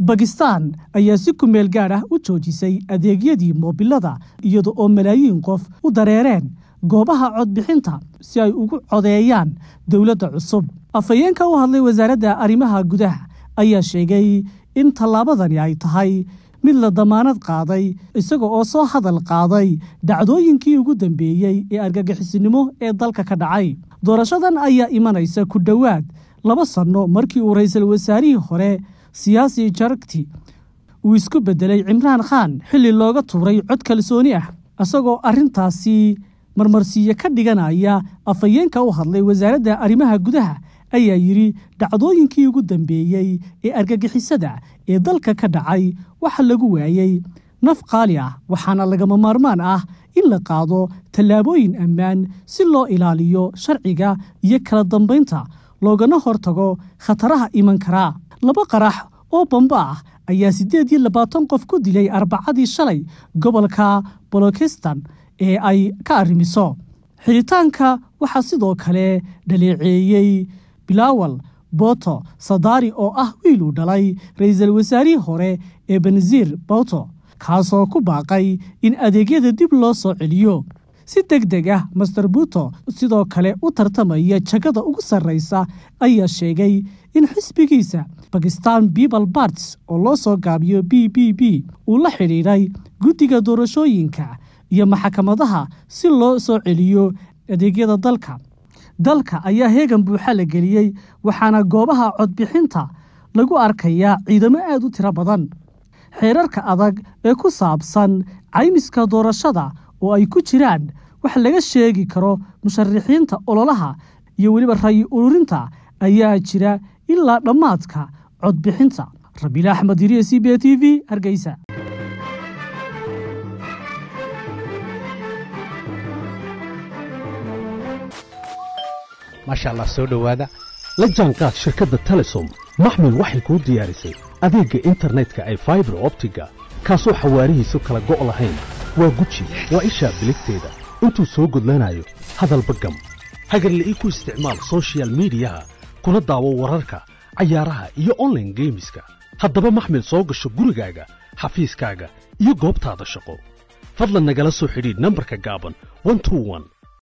bakistan ayaa si kumeel gaadh ah u joojisay adeegyadii moobilada iyada oo malaayiin qof u dareereen goobaha codbixinta si ay ugu codeeyaan dowladda cusub afhayeenka u hadlay wasaaradda arrimaha gudaha ayaa sheegay in tallaabadani ay tahay mid la damaanad qaaday isaga oo soo hadal qaaday dhacdooyinkii ugu dambeeyey ee argagixisinimo ee dalka ka dhacay doorashadan ayaa imanaysa ku dhowaad laba sanno markii uu ra'iisul wasaarihii hore siyaasi jaragti uu isku beddelay cimraan khaan xilli looga tuuray cod kalsooni ah isagoo arrintaasi marmarsiiye ka dhiganaya afhayeenka u hadlay wasaaradda arrimaha gudaha ayaa yidhi dhacdooyinkii ugu dambeeyey ee argagixisada ee dalka ka dhacay waxa lagu waayey naf qaali ah waxaana lagama maarmaan ah in la qaado tallaabooyin ammaan si loo ilaaliyo sharciga iyo kala dambaynta loogana hortago khataraha iman karaa laba qarax oo bamba ah ayaa siddeed iyo labaatan qof ku dilay arbacadii shalay gobolka bolokistan ee ay ka arrimiso xidhitaanka waxaa sidoo kale dhaleeceeyey bilaawal boto sadaari oo ah wiil uu dhalay ra'iisul wasaarihii hore ee benasiir boto kaasoo ku baaqay in adeegyada dib loo soo celiyo si deg deg ah master buto sidoo kale u tartamaya jagada ugu sarraysa ayaa sheegay in xisbigiisa bakistan people barts oo loo soo gaabiyo b b b uu la xidhiidhay guddiga doorashooyinka iyo maxkamadaha si loo soo celiyo adeegyada dalka dalka ayaa heegan buuxa la geliyey waxaana goobaha codbixinta lagu arkayaa ciidamo aad u tiro badan xeerarka adag ee ku saabsan caymiska doorashada oo ay ku jiraan wax laga sheegi karo musharaxiinta ololaha iyo weliba rayi ururinta ayaa jira ilaa dhammaadka codbixinta rabiil axmed iriye c b t v hargeysa maasha allah soo dhowaada la jaanqaad shirkadda telesom maxmil waxay kuu diyaarisay adeegga internetka ay faibar optiga kaasoo xawaarihiisu kala go' lahayn waa guji waa ishaa biligteeda intuu soo gudlanayo hadalba gam hagarle ii ku isticmaal soshiyal miidiyaha kuna daawo wararka cayaaraha iyo onlaine geemiska haddaba maxmil soo gasho gurigaaga xafiiskaaga iyo goobtaada shaqo fadlan nagala soo xidhiidh nambarka gaaban